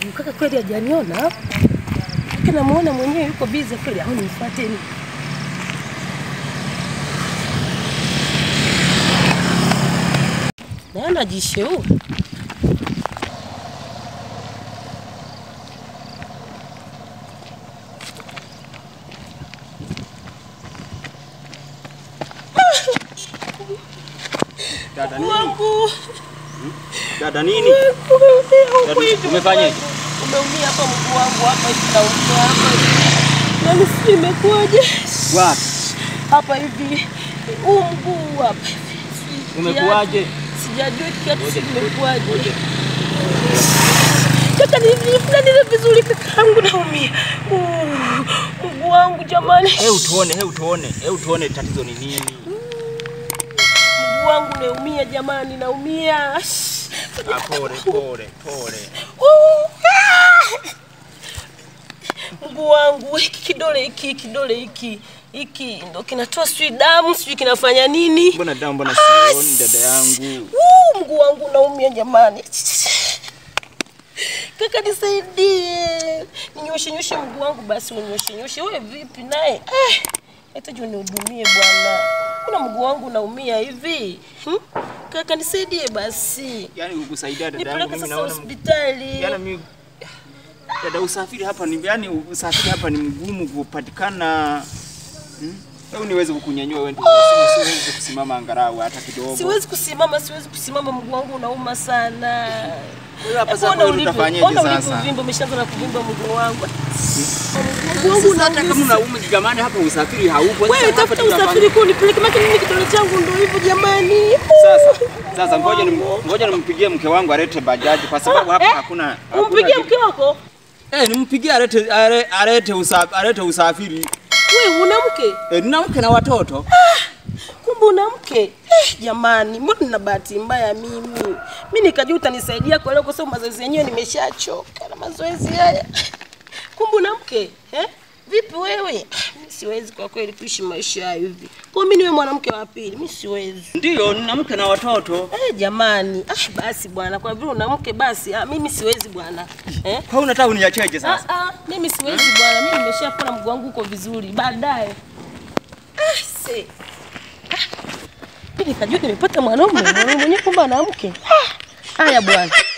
Huyu kaka kweli hajaniona. Kaka namuona mwenyewe yuko busy kweli, au nimfuateni? Na anajisheu. Dada nini? Wangu. Dada nini? Dada, umefanyaje? Umeumia hapa mguu wangu hapa hivi naumia hapa hivi. Nani sijui imekuwaje? Wapi? Hapa hivi. Huu mguu hapa hivi. Sijui Umekuwaje? kiatu. Sijajua kiatu sijui imekuwaje. Kaka nilifanya vizuri kakaangu naumia. Uh, Mguu wangu jamani. Hebu tuone, hebu tuone, hebu tuone tatizo ni nini? Mguu wangu naumia jamani, naumia. Ah, pole, pole, pole. Uh, ah! Mguu wangu hiki kidole hiki kidole hiki hiki ndo kinatoa sijui damu sijui kinafanya nini. Mbona damu, mbona sioni dada yangu? Uh, mguu wangu naumia jamani. Kaka nisaidie, ninyoshe nyoshe mguu wangu basi, unyoshe nyoshe. Wewe vipi naye? Eh, hitaji unihudumie bwana, kuna mguu wangu naumia hivi hmm? Kaka nisaidie basi, Yaani kukusaidia dada yangu nipeleke mimi sasa naona hospitali. Yaani mimi dada, usafiri hapa ni yaani usafiri hapa ni mgumu kupatikana. Hmm? Hebu niweze kukunyanyua wewe ndio usi- usiweze kusimama angalau hata kidogo. Siwezi kusimama, siwezi kusimama, mguu wangu unauma sana. Wewe hapa sasa Ona wewe ulivyo- utafanyaje ona sasa? ulivyovimba, umeshaanza na kuvimba mguu wangu. Mguu wangu Sasa hata kama unauma. unauma jamani, hapa usafiri haupo. Wewe Sasa hapa tafuta tutafanya- usafiri kuu nipeleke, maana mimi kidole changu ndio hivyo jamani. Sasa sasa ngoja nim, ngoja nimpigie mke wangu alete bajaji kwa sababu hapa Eh, hakuna hakuna Umpigie kitu. mke wako? Eh, nimpigie alete ale- alete usafiri alete usafiri. Wewe una mke? Eh, nina mke na watoto. Kumbe una mke? Eh, jamani, mbona nina bahati mbaya mimi? Mimi nikajua utanisaidia kwa leo kwa sababu mazoezi yenyewe nimeshachoka na mazoezi haya. Kumbe una mke? Eh? Vipi wewe? Mimi siwezi kwa kweli kuishi maisha hayo hivi. Kwa mimi niwe mwanamke wa pili, mimi siwezi. Ndio, nina mke na watoto. Eh, jamani. Ah, basi bwana, kwa vile una mke basi, ah, mimi siwezi bwana. Eh? Kwa hiyo unataka uniacheje Ah, sasa? ah, mimi siwezi bwana, mimi nimeshapona mguu wangu uko vizuri. Baadaye. Ah, se. Ah. Mimi nikajua nimepata mwanaume, mwanaume mwenyewe kumbe ana mke. Ah, Haya bwana.